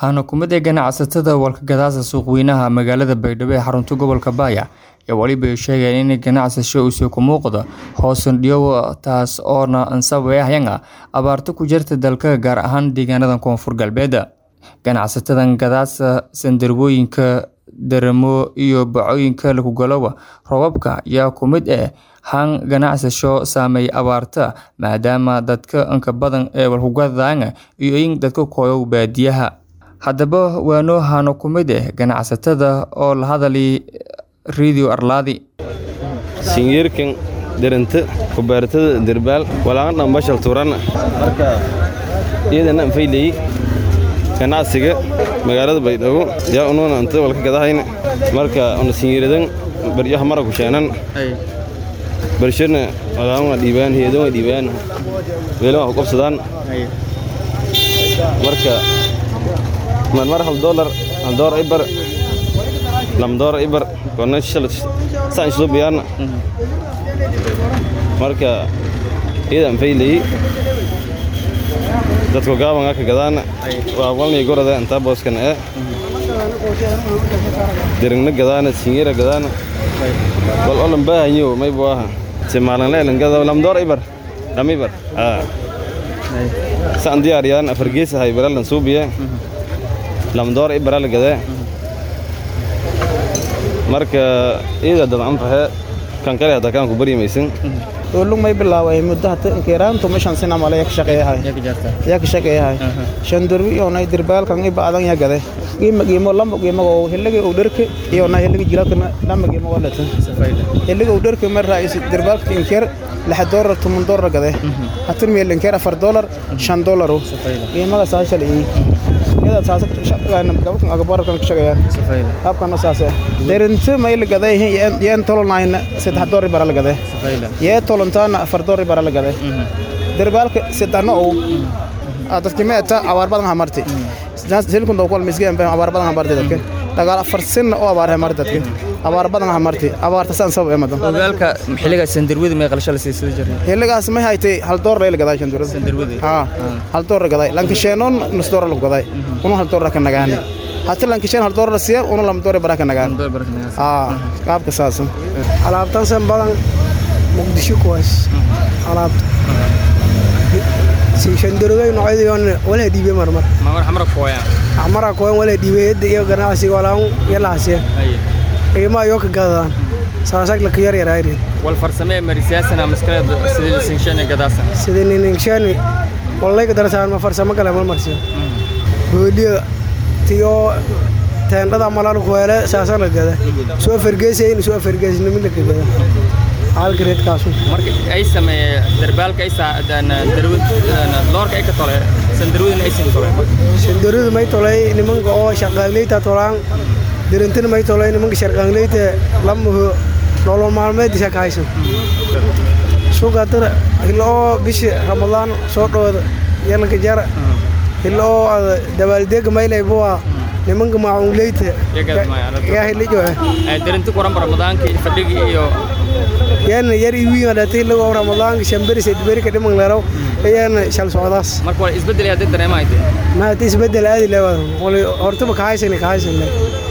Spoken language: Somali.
Waxaana ku mid ah ganacsatada walkagadaasa suuqweynaha magaalada Baydhabo ee xarunta gobolka Baya ee waliba ay sheegeen in ganacsasho uu ku muuqdo hoos u dhaw taas oo sababaya abaarta ku jirta dalka gaar ahaan deegaanada koonfur galbeed. Ganacsatadan gadaasa sandarwooyinka daramo iyo bacooyinka lagu galo roobabka ayaa ku mid ah han ganacsasho saameeya abaarta maadaama dadka inka badan ee walkugadaan iyo in dadka kooyo baadiyaha. Haddaba waano hano ku mid ah ganacsatada oo la hadlay Radio Arladi. singiirkan deranta kubaartada derbaal walaaqan dhan bashal turan marka iyadana anfaylay ganacsiga magaalada baydhabo yaa unuuna anta walka gadahayna marka una singiiradan baryaha mara ku sheenan barshana walaaqan dhiibaan heedan waa dhiibaan weelan wax qabsadaan marka marmar hal doolar hal doolar ibar lam doolar ibar kona shal saan isoo biyaana marka iyadan faylay dadku gaaban ka gadaana waa walnay gorada inta booskan ee dirigna gadaana singira gadaana wal olan baahanyo may baaha si maalan leelan gada lam door ibar lam ibar ah saan diyaariyaan afar gees hay baralan suubiye lam door ibar la gadaa marka iyada dabcan fahe kan kale hadda kaan ku baryamaysan ulug may bilaaway muddo hata inkeeraantu meeshan sina male yak shaqeeyahay yak shaqeeyahay shandurwi iyo nay dirbaalkan iba adan ya gade qiimo qiimo lamba qiimo oo hiligi uu dharka iyo nay hiligi jilalka lamba qiimo walata hiligi uu dharka mar raayis dirbaalka inkeer lix doolar tumun doolar gade hatin meel inkeer afar doolar shan doolar qiimaga saashal ii iyada saasa shaqeeyaan gabadhan agabarkan ka shaqeeyaan habkan saasa derinta may la gaday yeen tolonayna saddex doolar bara la gaday yee tolontaana afar doolar bara la gaday derbaalka saddexna oo dadka meeta abaar badan hamarti silkun doo kol misgeen baa abaar badan hamarti dadka dagaal afar sin oo abaar hamarti dadka abaar badan hamarti abaarta san sabab emadan ogaalka xiliga sandarwada may qalsho la siisay jiray xiligaas may haytay hal doolar la gaday shandarwada sandarwada ha hal doolar gaday lankasheenon nus doolar la gaday una hal doolar ka nagaan hata lankasheen hal doolar siya una lam doolar baraka nagaan ha qaabka saasan alaabtan san badan muqdisho kuwaas alaabta shandaroday noocyadoon wala dhiibay marmar mamar xamra kooya amara koyan wala dhiibay yadda iyo ganacsiga walaan yalaasiya qiimaha yoo ka gadadaan saasag laka yar yarayri wal farsamee marisiyaasana maskaleed sidii sinshane gadaasa sidii niningshaani wallayka darasaan ma farsamo kale mal marsiyo booliya tiyo teendhada malaal kuweele saasa la gada soo fargeesayn soo fargeesnimid laka gada halgareedkaasu marka ay sameeye darbaalka ay saadaan darwad loorka ay ka tole sandarwadina ay sin tole shandaradu may tolay nimanka oo shaqaangleyta tolaan dirintina may tolay nimanka sharqaangleyta lamaho nolol maalmeedisa ka haysan suuqa dara hilo oo bishi ramadaan soo dhowda yalanka jara hilo oo dabaaldeega maylay buwa nimanka maacungleyta yaa hilijo darinta kuran ramadaanka fadhigi iyo yaana yar iwiin dhati lago ramadaanka shamberi sedberi ka dhiman leerow ayaana shal socdaas marka waa isbedel hadda dareemaayte ma hada isbedel aadi leewa hortaba ka haysan ka haysan